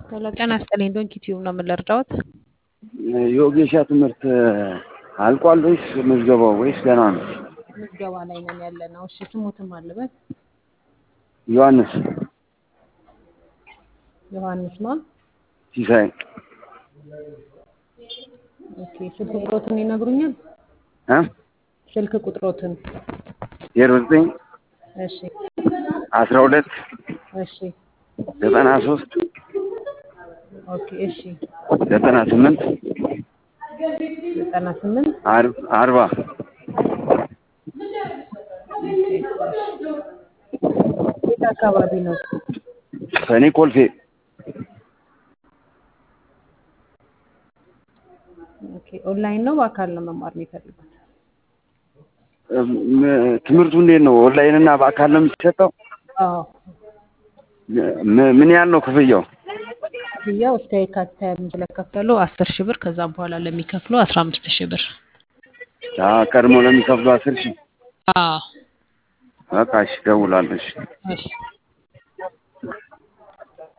ሄሎ ጤና ይስጥልኝ ዶንኪ ቲዩብ ነው የምንረዳዎት? የወጌሻ ትምህርት አልቋል ወይስ ምዝገባው ወይስ ገና ነው? ምዝገባ ላይ ነን ያለ ነው። እሺ ስሙትም አለበት ዮሐንስ ዮሐንስ ማን? ሲሳይ ኦኬ ስልክ ቁጥሮትን ይነግሩኛል? እ ስልክ ቁጥሮትን ዜሮ ዘጠኝ እሺ አስራ ሁለት እሺ ዘጠና ሶስት ኦኬ እሺ ዘጠና ስምንት ዘጠና ስምንት አር- አርባ የት አካባቢ ነው? ከኔ ኮልፌ ኦኬ ኦንላይን ነው በአካል ነው መማር የሚፈልጉት? እም፣ ትምህርቱ እንዴት ነው? ኦንላይን እና በአካል ነው የሚሰጠው? አዎ ም- ምን ያህል ነው ክፍያው? ክፍያው እስከ የካቲት ሃያ አምስት ለከፈሉ አስር ሺህ ብር ከዛም በኋላ ለሚከፍሉ አስራ አምስት ሺህ ብር። አ ቀድሞ ለሚከፍሉ አስር ሺህ አዎ በቃ እሺ፣ እደውላለሁ። እሺ እሺ